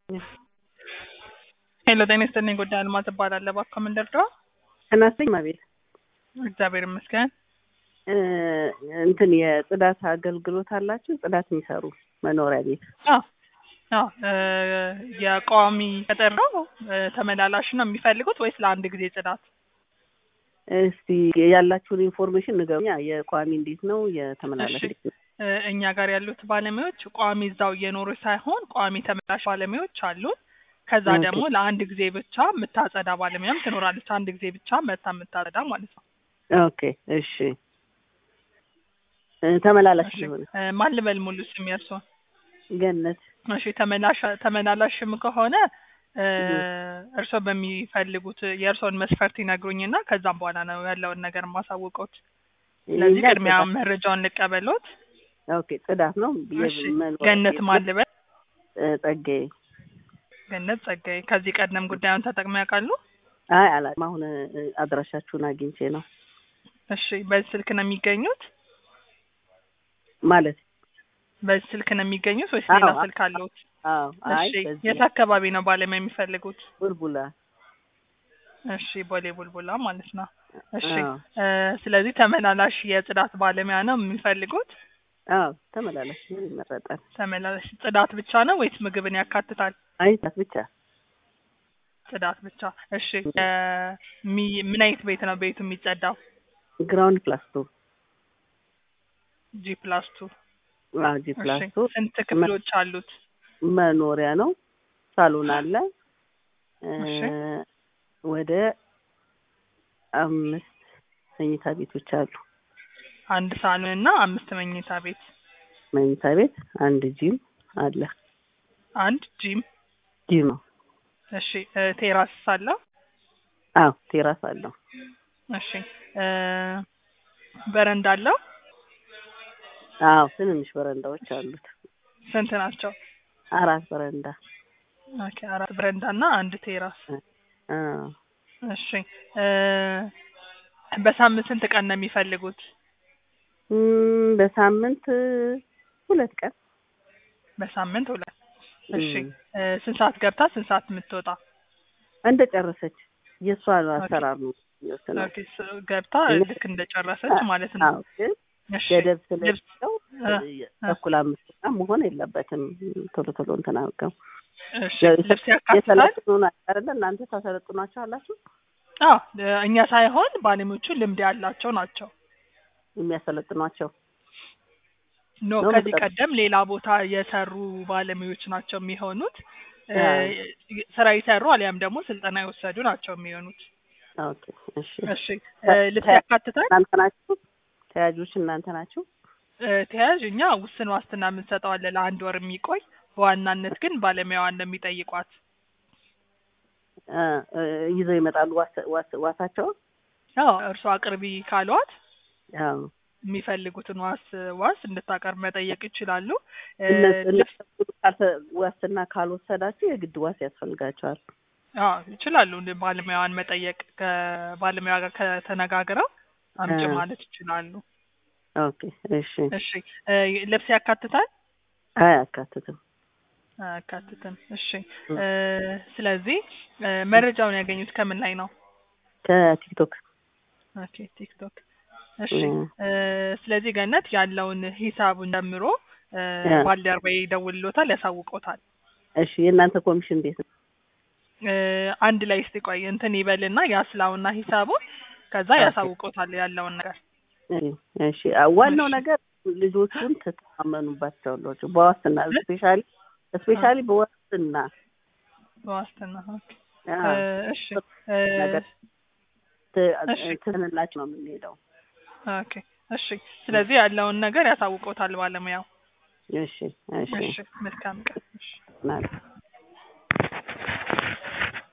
ሄሎ ጤና ይስጥልኝ ጉዳይ አልማዝ እባላለሁ። እባክዎ ምን ልርዳዎ? እናስተኝ ማቤት እግዚአብሔር ይመስገን። እንትን የጽዳት አገልግሎት አላችሁ? ጽዳት የሚሰሩ መኖሪያ ቤት አዎ አዎ እ የቋሚ ቅጥር ነው እ ተመላላሽ ነው የሚፈልጉት ወይስ ለአንድ ጊዜ ጽዳት? እስቲ ያላችሁን ኢንፎርሜሽን ንገሩኛ። የቋሚ እንዴት ነው? የተመላላሽ እሺ እ እኛ ጋር ያሉት ባለሙያዎች ቋሚ እዛው እየኖሩ ሳይሆን ቋሚ ተመላሽ ባለሙያዎች አሉን። ከዛ ኦኬ። ደግሞ ለአንድ ጊዜ ብቻ የምታጸዳ ባለሙያም ትኖራለች። አንድ ጊዜ ብቻ መታ የምታጸዳ ማለት ነው። ኦኬ እሺ። እ ተመላላሽ እሺ ሊሆን እ ማን ልበል ሙሉ ስም የእርስዎን? ገነት እሺ ተመላሽ ተመላላሽም ከሆነ እ እህ። እርስዎ በሚፈልጉት የእርስዎን መስፈርት ይነግሩኝና ከዛም በኋላ ነው ያለውን ነገር ማሳውቀውት። ስለዚህ እኛ ቅድሚያ ጽዳት- መረጃውን ልቀበሎት። ኦኬ ጽዳት ነው። እሺ የመኖሪያ ገነት ቤት ማን ልበል? እ ጸጋዬ። ገነት ጸጋዬ። ከዚህ ቀደም ጉዳዩን ተጠቅመው ያውቃሉ? አይ አላውቅም። አሁን እ አድራሻችሁን አግኝቼ ነው እሺ በዚህ ስልክ ነው የሚገኙት? ማለት በዚህ ስልክ ነው የሚገኙት ወይስ አዎ፣ ሌላ አዎ። ስልክ አለዎት? አዎ። አይ እሺ በዚህ የት አካባቢ ነው ባለሙያ የሚፈልጉት? ቡልቡላ እሺ ቦሌ ቡልቡላ ማለት ነው። እሺ አዎ። እ ስለዚህ ተመላላሽ የጽዳት ባለሙያ ነው የሚፈልጉት? አዎ ተመላላሽ ቢሆን ይመረጣል። ተመላላሽ ጽዳት ብቻ ነው ወይስ ምግብን ያካትታል? አይ ጽዳት ብቻ ጽዳት ብቻ። እሺ እ ሚ- ምን አይነት ቤት ነው ቤቱ የሚጸዳው? ግራውንድ ፕላስ ቱ ጂ ፕላስ ቱ። አዎ ጂ ፕላስ እሺ ቱ ስንት ክፍሎች አሉት? መኖሪያ ነው። ሳሎን አለ። እ እሺ ወደ አምስት መኝታ ቤቶች አሉ። አንድ ሳሎን እና አምስት መኝታ ቤት፣ መኝታ ቤት አንድ ጂም አለ። አንድ ጂም። ጂም ነው። እሺ እ ቴራስ አለው? አዎ ቴራስ አለው። እሺ እ በረንዳ አለው? አዎ ትንንሽ በረንዳዎች አሉት። ስንት ናቸው? አራት በረንዳ። ኦኬ አራት በረንዳ እና አንድ ቴራስ። አዎ እሺ እ በሳምንት ስንት ቀን ነው የሚፈልጉት? እም፣ በሳምንት ሁለት ቀን በሳምንት ሁለት። እሺ እም፣ እ ስንት ሰዓት ገብታ ስንት ሰዓት የምትወጣ? እንደ ጨረሰች የእሷ አሰራር ነው የሚወስነው። ኦኬ ስ- ገብታ ልክ እንደጨረሰች ማለት ነው። አዎ ግን እሺ ገደብ ልብስ ስለሌለው እ እ ተኩል አምስት ቀን መሆን የለበትም። ቶሎ ቶሎ እንትን አድርገው እሺ ልብስ ያካትታል? የሰለጥኑ አይደለ? እናንተ ታሰለጥኗቸው አላችሁ? አዎ እ እኛ ሳይሆን ባለሙያዎቹ ልምድ ያላቸው ናቸው። የሚያሰለጥኗቸው ኖ ነው ከዚህ መሰለኝ። ቀደም ሌላ ቦታ የሰሩ ባለሙያዎች ናቸው የሚሆኑት። እ አዎ። ስራ የሰሩ አሊያም ደግሞ ስልጠና የወሰዱ ናቸው የሚሆኑት። ኦኬ እሺ። እሺ እ ልብስ ያካትታል? እናንተ ናችሁ ተያዦች? እናንተ ናችሁ? እ ተያዥ እኛ ውስን ዋስትና የምንሰጠው አለ ለአንድ ወር የሚቆይ በዋናነት ግን ባለሙያዋን ነው የሚጠይቋት። እ እ ይዘው ይመጣሉ ዋስ- ዋስ- ዋሳቸውን? አዎ እርሷ አቅርቢ ካሏት አዎ የሚፈልጉትን ዋስ ዋስ እንድታቀርብ መጠየቅ ይችላሉ። እ እነሱ ልብስ እነሱ ካልተ- ዋስትና ካልወሰዳችሁ የግድ ዋስ ያስፈልጋቸዋል። አዎ ይችላሉ። እንደ ባለሙያዋን መጠየቅ ከባለሙያ ጋር ከተነጋግረው አምጪ አ። ማለት ይችላሉ። ኦኬ እሺ። እሺ እ ልብስ ያካትታል? አያካትትም። አያካትትም። እሺ እ። እ ስለዚህ እ መረጃውን ያገኙት ከምን ላይ ነው? ከቲክቶክ ኦኬ ቲክቶክ። እሺ እ። እ ስለዚህ ገነት ያለውን ሂሳቡን ጨምሮ እ አ። ባልደረባዬ ይደውልሎታል፣ ያሳውቆታል። እሺ የእናንተ ኮሚሽን እንዴት ነው? እ አንድ ላይ እስቲ ቆይ እንትን ይበልና ያስላውና ሂሳቡን ከዛ ኦኬ። ያሳውቆታል ያለውን ነገር። እሺ እሺ። አ- ዋናው እሺ። ነገር ልጆቹን ትተማመኑባቸው ናቸው። በዋስትና እ? ስፔሻሊ ስፔሻሊ በዋስትና በዋስትና ኦኬ። አ፣ እ እሺ እ ነገር ት- እሺ። ትንላችሁ ነው የምንሄደው። ኦኬ እሺ። ስለዚህ ያለውን ነገር ያሳውቆታል ባለሙያው። እሺ እሺ እሺ መልካም ቀን። እሺ ማለት